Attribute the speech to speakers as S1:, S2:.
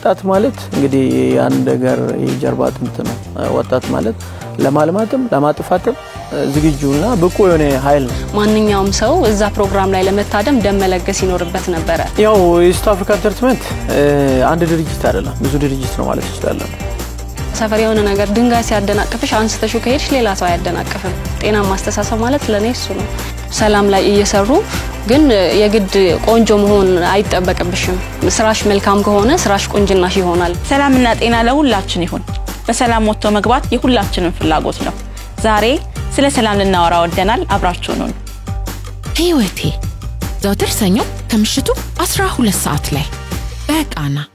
S1: ወጣት ማለት እንግዲህ የአንድ ሀገር የጀርባ አጥንት ነው። ወጣት ማለት ለማልማትም ለማጥፋትም ዝግጁና ብቁ የሆነ ኃይል ነው።
S2: ማንኛውም ሰው እዛ ፕሮግራም ላይ ለመታደም ደም መለገስ ይኖርበት ነበረ።
S1: ያው የኢስት አፍሪካ ኢንተርቴንመንት አንድ ድርጅት አይደለም፣ ብዙ ድርጅት ነው ማለት ይችላለን።
S2: ሰፈር የሆነ ነገር ድንጋይ ሲያደናቅፍሽ አንስተሹ ከሄድሽ ሌላ ሰው አያደናቅፍም። ጤናማ አስተሳሰብ ማለት ለእኔ እሱ ነው። ሰላም ላይ እየሰሩ ግን የግድ ቆንጆ መሆን አይጠበቅብሽም። ስራሽ መልካም ከሆነ ስራሽ ቁንጅናሽ ይሆናል።
S3: ሰላምና ጤና ለሁላችን ይሁን። በሰላም ወጥቶ መግባት የሁላችንም ፍላጎት ነው። ዛሬ ስለ ሰላም ልናወራ ወደናል። አብራችሁን ሁኑ።
S4: ህይወቴ ዘውትር ሰኞ ከምሽቱ 12 ሰዓት ላይ በቃና